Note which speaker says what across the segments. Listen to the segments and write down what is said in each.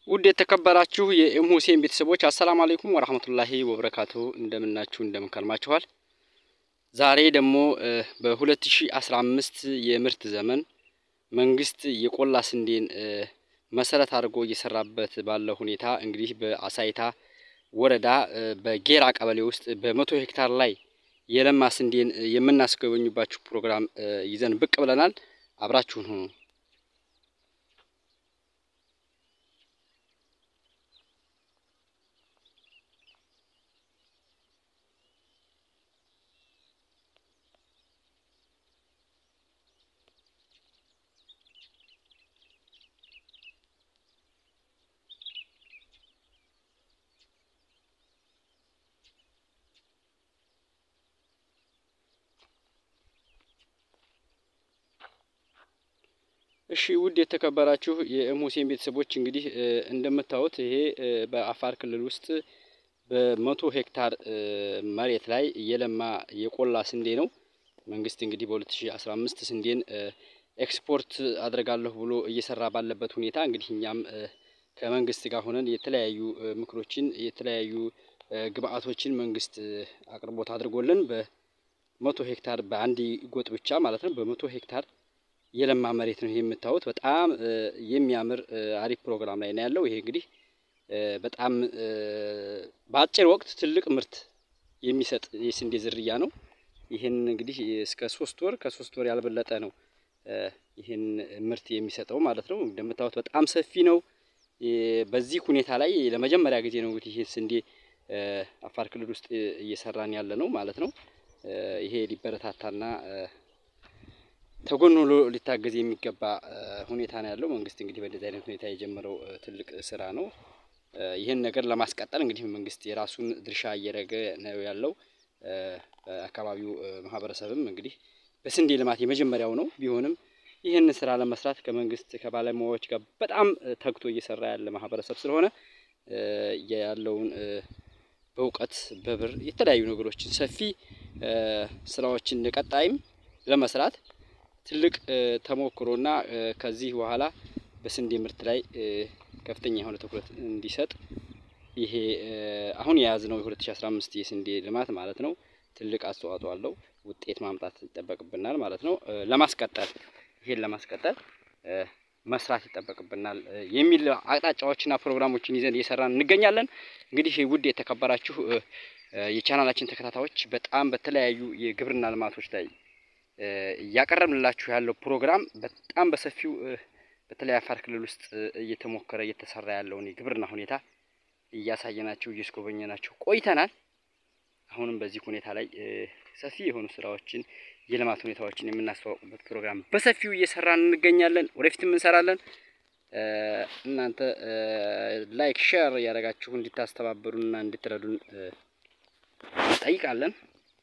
Speaker 1: ውድ የተከበራችሁ የኤም ሁሴን ቤተሰቦች አሰላሙ አለይኩም ወራህመቱላሂ ወበረካቱ። እንደምናችሁ እንደምንከርማችኋል። ዛሬ ደግሞ በ2015 የምርት ዘመን መንግስት የቆላ ስንዴን መሰረት አድርጎ እየሰራበት ባለው ሁኔታ እንግዲህ በአሳይታ ወረዳ በጌራ ቀበሌ ውስጥ በመቶ ሄክታር ላይ የለማ ስንዴን የምናስጎበኙባችሁ ፕሮግራም ይዘን ብቅ ብለናል። አብራችሁን ሁኑ። እሺ ውድ የተከበራችሁ የኤም ሁሴን ቤተሰቦች እንግዲህ እንደምታዩት ይሄ በአፋር ክልል ውስጥ በመቶ ሄክታር መሬት ላይ የለማ የቆላ ስንዴ ነው። መንግስት እንግዲህ በ2015 ስንዴን ኤክስፖርት አድርጋለሁ ብሎ እየሰራ ባለበት ሁኔታ እንግዲህ እኛም ከመንግስት ጋር ሆነን የተለያዩ ምክሮችን የተለያዩ ግብአቶችን መንግስት አቅርቦት አድርጎልን በመቶ ሄክታር በአንድ ጎጥ ብቻ ማለት ነው በመቶ ሄክታር የለማ መሬት ነው ይሄ የምታዩት። በጣም የሚያምር አሪፍ ፕሮግራም ላይ ነው ያለው። ይሄ እንግዲህ በጣም በአጭር ወቅት ትልቅ ምርት የሚሰጥ የስንዴ ዝርያ ነው። ይህን እንግዲህ እስከ ሶስት ወር ከሶስት ወር ያልበለጠ ነው ይህን ምርት የሚሰጠው ማለት ነው። እንደምታዩት በጣም ሰፊ ነው። በዚህ ሁኔታ ላይ ለመጀመሪያ ጊዜ ነው እንግዲህ ይህ ስንዴ አፋር ክልል ውስጥ እየሰራን ያለ ነው ማለት ነው። ይሄ ሊበረታታና ተጎን ብሎ ሊታገዝ የሚገባ ሁኔታ ነው ያለው። መንግስት እንግዲህ በእንደዚህ አይነት ሁኔታ የጀመረው ትልቅ ስራ ነው። ይህን ነገር ለማስቀጠል እንግዲህ መንግስት የራሱን ድርሻ እየረገ ነው ያለው። አካባቢው ማህበረሰብም እንግዲህ በስንዴ ልማት የመጀመሪያው ነው። ቢሆንም ይህን ስራ ለመስራት ከመንግስት ከባለሙያዎች ጋር በጣም ተግቶ እየሰራ ያለ ማህበረሰብ ስለሆነ ያለውን በእውቀት በብር የተለያዩ ነገሮችን ሰፊ ስራዎችን ቀጣይም ለመስራት ትልቅ ተሞክሮና ከዚህ በኋላ በስንዴ ምርት ላይ ከፍተኛ የሆነ ትኩረት እንዲሰጥ ይሄ አሁን የያዝነው የ2015 የስንዴ ልማት ማለት ነው ትልቅ አስተዋጽኦ አለው። ውጤት ማምጣት ይጠበቅብናል ማለት ነው። ለማስቀጠል ይሄን ለማስቀጠል መስራት ይጠበቅብናል የሚል አቅጣጫዎችና ፕሮግራሞችን ይዘን እየሰራን እንገኛለን። እንግዲህ ውድ የተከበራችሁ የቻናላችን ተከታታዮች በጣም በተለያዩ የግብርና ልማቶች ላይ እያቀረብንላችሁ ያለው ፕሮግራም በጣም በሰፊው በተለይ አፋር ክልል ውስጥ እየተሞከረ እየተሰራ ያለውን የግብርና ሁኔታ እያሳየናቸው እያስጎበኘናቸው ቆይተናል። አሁንም በዚህ ሁኔታ ላይ ሰፊ የሆኑ ስራዎችን የልማት ሁኔታዎችን የምናስተዋውቅበት ፕሮግራም በሰፊው እየሰራን እንገኛለን። ወደፊትም እንሰራለን። እናንተ ላይክ ሼር እያደረጋችሁ እንድታስተባበሩንና እንድትረዱን እንጠይቃለን።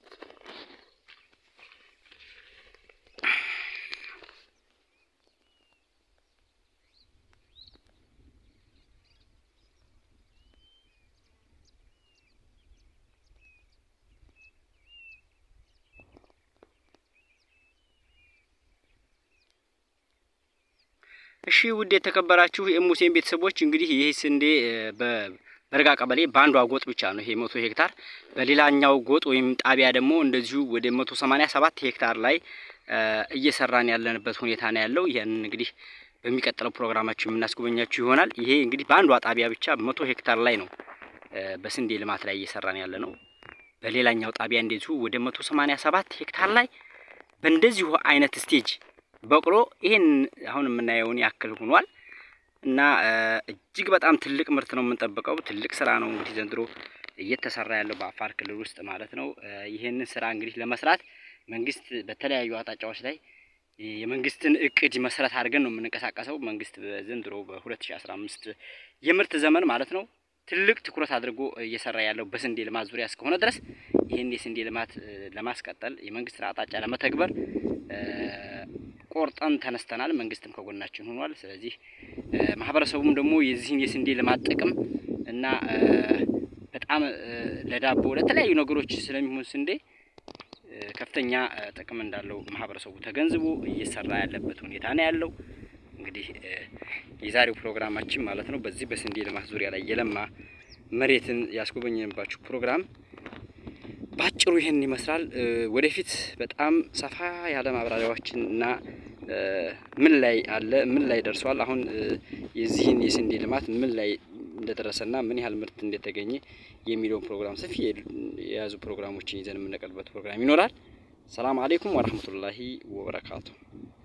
Speaker 1: እሺ ውድ የተከበራችሁ የሙሴን ቤተሰቦች እንግዲህ ይህ ስንዴ በበርጋ ቀበሌ በአንዷ ጎጥ ብቻ ነው ይሄ መቶ ሄክታር። በሌላኛው ጎጥ ወይም ጣቢያ ደግሞ እንደዚሁ ወደ መቶ ሰማኒያ ሰባት ሄክታር ላይ እየሰራን ያለንበት ሁኔታ ነው ያለው። ይህንን እንግዲህ በሚቀጥለው ፕሮግራማችን የምናስጎበኛችሁ ይሆናል። ይሄ እንግዲህ በአንዷ ጣቢያ ብቻ መቶ ሄክታር ላይ ነው በስንዴ ልማት ላይ እየሰራን ያለ ነው። በሌላኛው ጣቢያ እንደዚሁ ወደ መቶ ሰማኒያ ሰባት ሄክታር ላይ በእንደዚሁ አይነት ስቴጅ በቅሎ ይሄን አሁን የምናየውን ያክል ሆኗል እና እጅግ በጣም ትልቅ ምርት ነው የምንጠብቀው። ትልቅ ስራ ነው እንግዲህ ዘንድሮ እየተሰራ ያለው በአፋር ክልል ውስጥ ማለት ነው። ይህንን ስራ እንግዲህ ለመስራት መንግስት በተለያዩ አቅጣጫዎች ላይ የመንግስትን እቅድ መሰረት አድርገን ነው የምንንቀሳቀሰው። መንግስት ዘንድሮ በ2015 የምርት ዘመን ማለት ነው ትልቅ ትኩረት አድርጎ እየሰራ ያለው በስንዴ ልማት ዙሪያ እስከሆነ ድረስ ይህን የስንዴ ልማት ለማስቀጠል የመንግስትን አቅጣጫ ለመተግበር ቆርጠን ተነስተናል። መንግስትም ከጎናችን ሆኗል። ስለዚህ ማህበረሰቡም ደግሞ የዚህን የስንዴ ልማት ጥቅም እና በጣም ለዳቦ ለተለያዩ ነገሮች ስለሚሆን ስንዴ ከፍተኛ ጥቅም እንዳለው ማህበረሰቡ ተገንዝቦ እየሰራ ያለበት ሁኔታ ነው ያለው። እንግዲህ የዛሬው ፕሮግራማችን ማለት ነው በዚህ በስንዴ ልማት ዙሪያ ላይ የለማ መሬትን ያስጎበኘንባችሁ ፕሮግራም ባጭሩ ይህን ይመስላል። ወደፊት በጣም ሰፋ ያለ ማብራሪያዎችን እና ምን ላይ አለ ምን ላይ ደርሷል፣ አሁን የዚህን የስንዴ ልማት ምን ላይ እንደደረሰና ምን ያህል ምርት እንደተገኘ የሚለውን ፕሮግራም ሰፊ የያዙ ፕሮግራሞችን ይዘን የምንቀርብበት ፕሮግራም ይኖራል። ሰላም አሌይኩም ወረህመቱላሂ ወበረካቱ።